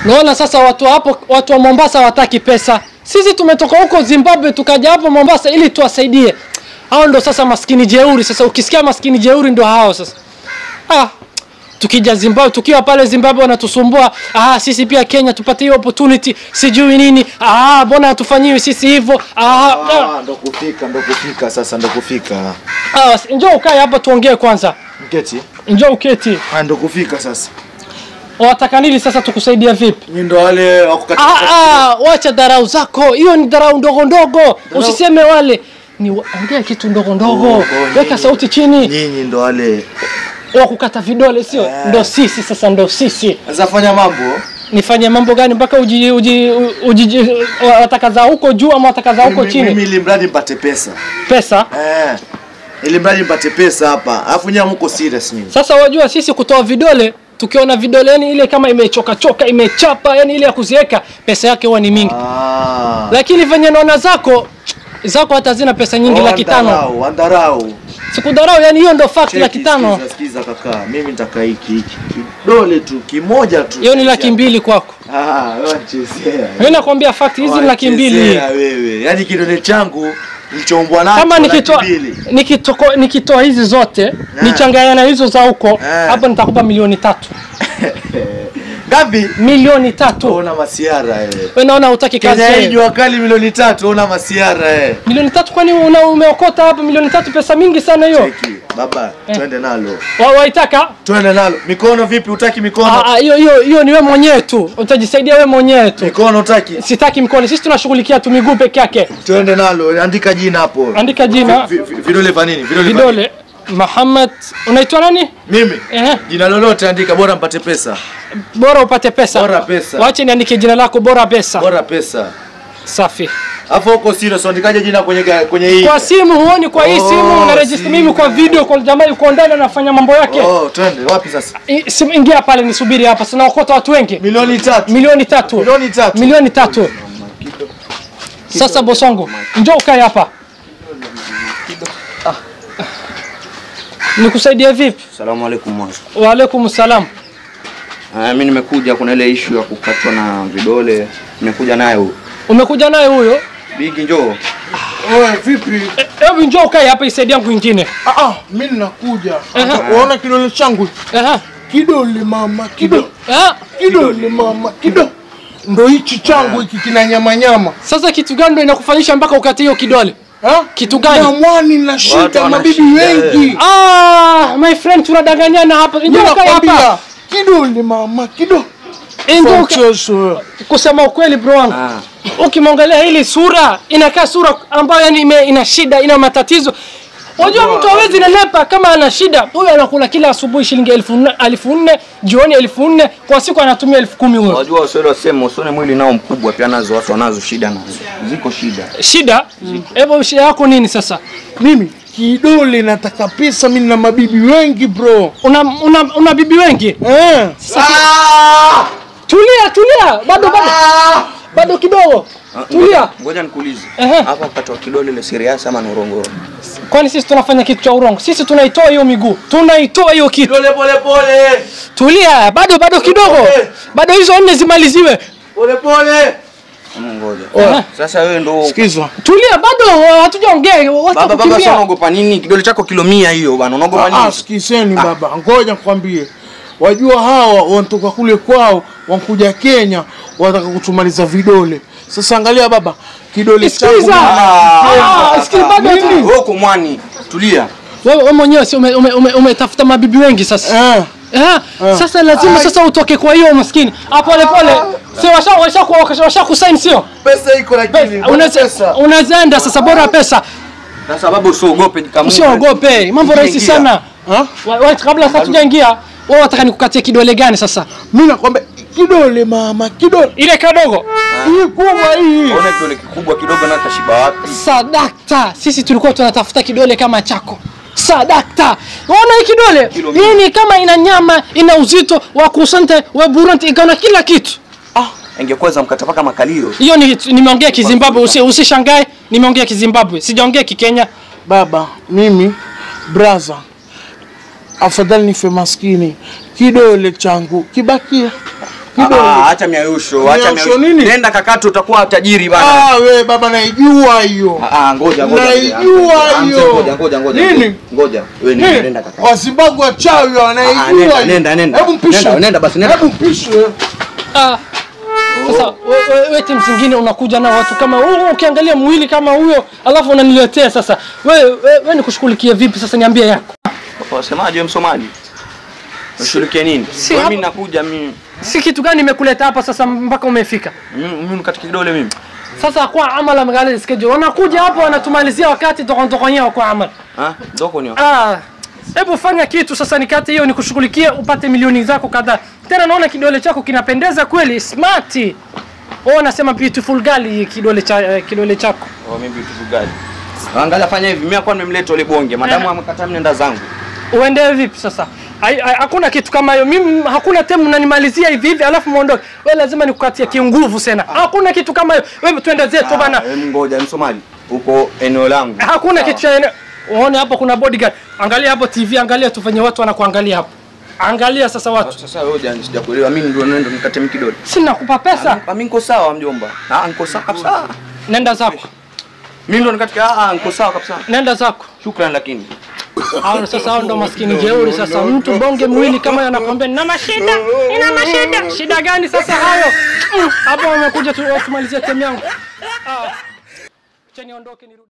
Naona sasa watu hapo, watu wa Mombasa hawataki pesa. Sisi tumetoka huko Zimbabwe tukaja hapo Mombasa ili tuwasaidie. Hao ndo sasa maskini jeuri. Sasa ukisikia maskini jeuri ndo hao sasa. Ah, tukija Zimbabwe, tukiwa pale Zimbabwe wanatusumbua. Ah, sisi pia Kenya tupate hiyo opportunity, sijui nini. Ah, mbona hatufanyiwi sisi hivyo? Ah, ah, Ah, ndo kufika, ndo kufika sasa, ndo kufika. ah, njoo ukae hapa tuongee kwanza. Mketi. Njoo uketi. Ah, ndo kufika sasa. Wataka nini sasa tukusaidia vipi? Nyinyi ndo wale wako katika Ah, ah, wacha dharau zako. Hiyo ni dharau ndogo ndogo. Usiseme wale. Ni wa- ongea kitu ndogo ndogo. Oh, oh, Weka nyinyi. sauti chini. Nyinyi ndo wale. Wa kukata vidole sio? Ndo sisi sasa ndo sisi. Sasa fanya mambo. Nifanye mambo gani mpaka uji uji uji wataka za huko juu ama wataka za huko Mimi- chini? Mimi ili mradi mpate pesa. Pesa. Eh. Ili mradi mpate pesa hapa. Alafu nyinyi mko serious nyinyi. Sasa wajua sisi kutoa vidole tukiona vidole yani ile kama imechoka choka imechapa yani ile ya kuziweka pesa yake huwa ni mingi. Ah. Lakini venye naona zako zako hata zina pesa nyingi laki tano. Wandarau, wandarau. Sikudharau yani hiyo ndo fact Cheki, laki tano. Sikiza, sikiza kaka. Mimi nitaka hiki hiki. Kidole tu, kimoja tu. Hiyo ni laki mbili kwako. Ah, wewe unachezea. Mimi nakwambia fact hizi ni laki mbili. Unachezea wewe. Yaani kidole changu nilichoumbwa nacho Kama laki nikitoa mbili. nikitoa nikitoa hizi zote nichanganya na hizo za huko Eh. hapo nitakupa milioni tatu. Ngapi? Milioni tatu. Ona masiara eh. Wewe naona hutaki kazi. Kenya hii wewe. jua kali milioni tatu, ona masiara eh. Milioni tatu kwani una umeokota hapa milioni tatu pesa mingi sana hiyo. Cheki, baba, twende nalo. Wa- Waitaka? Twende nalo. Mikono vipi? Utaki mikono? Ah, ah, hiyo hiyo hiyo ni wewe mwenyewe tu. Utajisaidia wewe mwenyewe tu. Mikono utaki? Sitaki mkono. Sisi tunashughulikia tu miguu peke yake. Twende nalo. Andika jina hapo. Andika jina. Vi- vi- Vidole vya nini? Vidole vya nini? Vidole. Muhammad, unaitwa nani? Mimi. Ehe. Jina lolote andika, bora mpate pesa. Bora upate pesa. Bora pesa. Wache niandike jina lako bora pesa. Bora pesa. Safi. Alafu huko serious, andikaje jina kwenye ga- kwenye hii? Kwa simu huoni, kwa hii Oh, simu una register simu. mimi kwa video kwa jamaa yuko ndani anafanya mambo yake. Oh, twende. Wapi sasa? I- simu- Ingia pale nisubiri hapa, sinaokota watu wengi. Milioni tatu. Milioni tatu. Milioni tatu. Milioni tatu. Sasa bosongo, njoo ukae hapa. Nikusaidie vipi? Salamu alaikum mwanzo. Wa alaikum salam. Ah, mimi nimekuja, kuna ile issue ya kukatwa na vidole, nimekuja nayo. Umekuja naye huyo? Bigi njoo. Wewe vipi? Eh, Hebu njoo ukae hapa isaidi yangu ingine. Ah, ah, mimi ninakuja. Aha. Unaona kidole changu? Aha. Kidole mama, kidole. Ah, Kidole mama, kidole. Ndo hichi changu hiki kina nyama nyama. sasa kitu gani ndio inakufanyisha mpaka ukate hiyo kidole? Ha? Kitu gani? Na mwani na Watu shida wana mabibi shida, wengi. Ah, my friend tunadanganyana hapa. Njoo ukae Ninakwambia hapa. kidole mama, kidole. Eh, njoo uka- Mchezo. kusema ukweli bro wangu Ah. ukimwangalia hili sura inakaa sura ambayo yani ime, ina shida ina matatizo Unajua mtu hawezi nenepa kama ana shida. Huyu anakula kila asubuhi shilingi elfu nne, elfu nne jioni elfu nne kwa siku anatumia elfu kumi huyo. Wajua Waswahili wasema usione mwili nao mkubwa, pia nazo watu wanazo shida nazo. Ziko shida. Shida? Hebu shida yako nini sasa? Mimi kidole nataka pesa, mimi na mabibi wengi bro. Una, una, una bibi wengi? Eh. Tulia, tulia. Bado bado. Bado kidogo. Ah, Tulia. ngoja- Ngoja nikuulize. Ehe. Hapa katwa kidole ile serious ama ni urongoro? Kwani sisi tunafanya kitu cha urongo? Sisi tunaitoa hiyo miguu. Tunaitoa hiyo kitu. Pole pole pole. Tulia, bado bado kidogo. Bado hizo nne zimaliziwe. Pole pole. Ama ngoja. Sasa wewe ndo Sikiza. Tulia, bado hatujaongea. Wacha Baba baba sasa kukimbia. unaogopa nini? Kidole chako kilo 100 hiyo bana. Unaogopa Ah, nini? sikizeni baba, ngoja nikwambie. Wajua hawa wanatoka kule kwao, wankuja Kenya, wanataka kutumaliza vidole. Sasa angalia baba, kidole changu Sikiza. Ah, sikiza bado tu. Wewe uko mwani. Tulia. Wewe wewe mwenyewe si ume- ume- ume- umetafuta mabibi wengi sasa. eh, Eh, sasa lazima sasa utoke kwa hiyo maskini. Ah, pole pole. Si washa washa washa, washa kusign sio? Pesa iko lakini. bora Unaweza pesa. unaweza enda sasa bora pesa. Na sababu usiogope jikamu. Usiogope. Mambo rahisi Ingia. sana. ha? Wa- wa- Kabla sasa tujaingia, wewe wataka nikukatie kidole gani sasa? Mimi nakwambia kidole mama, kidole Ile kadogo. hii kubwa hii. Ona kidole kikubwa kidogo na tashiba wapi? Sadakta, sisi tulikuwa tunatafuta kidole kama chako. Sadakta, unaona hii kidole Kilo hii ni kama ina nyama, ina uzito wa kusante wa buranti, ikaona kila kitu. Ah, ingekuwa za mkataba kama kalio. Hiyo ni nimeongea Kizimbabwe, usi, usishangae, nimeongea Kizimbabwe, sijaongea Kikenya. Baba, mimi braza, afadhali nife maskini, kidole changu kibakie kidole. Ah, acha miayusho, acha Miayusho nini? Nenda kakati utakuwa tajiri bana. Ah, we baba naijua hiyo. Ah, ah, ngoja ngoja. Naijua Ah, mzee, hiyo. Ngoja ngoja ngoja. Nini? Ngoja. Wewe nenda Nini? nenda kakati. Wazimbabwe wachawi Ah, wanaijua nenda, hiyo. nenda, nenda. Hebu mpishe. Nenda, nenda basi, nenda. Hebu mpishe. Ah, sasa we- we- we timu zingine unakuja na watu kama wewe, ukiangalia mwili kama huyo alafu unaniletea sasa. We, we, we nikushughulikie vipi sasa, niambie yako. Wasemaje wewe msomaji? Ushirikie nini? Si Wewe hapa- mimi nakuja mimi. Si kitu gani imekuleta hapa sasa mpaka umefika? Mimi mimi katika kidole mimi. Sasa kwa amala mgali schedule. Wanakuja hapo wanatumalizia wakati tokon kwa amala. Ah, ndoko ni. Ah, hebu fanya kitu sasa, nikate hiyo nikushughulikie upate milioni zako kadhaa. Tena naona kidole chako kinapendeza kweli, smart. Oh, nasema beautiful girl hii kidole cha eh, kidole chako. Oh, mimi beautiful girl. Angalia fanya hivi, mimi kwa nimemleta ile bonge. Madamu Eh. amekataa nenda zangu. Uende vipi sasa? Hai- hai- Hakuna kitu kama hiyo. Mimi hakuna temu mnanimalizia hivi hivi alafu muondoke. Wewe lazima nikukatie kinguvu sana. Hakuna kitu kama hiyo. Wewe twende zetu bana. Ah, em, ngoja msomaji. Uko eneo langu. Hakuna Sawa. kitu cha ene- Uone hapo kuna bodyguard. Angalia hapo TV, angalia tufanye watu wanakuangalia hapo. Angalia sasa watu. Sasa wewe jani sijakuelewa. Mimi ndio nenda nikate mimi kidole. Sina kupa pesa. Ah, mimi niko sawa mjomba. Ah, niko sawa kabisa. Nenda zako. Mimi ndo nikate ah, ah, niko sawa kabisa. Nenda zako. Shukrani lakini. Hao sasa hao ndo maskini jeuri sasa. Mtu bonge mwili kama yeye anakwambia nina mashida, nina mashida. Shida gani sasa hayo? Mm, Hapo wamekuja tu tumalizie temu yangu. Ah. Acha niondoke nirudi.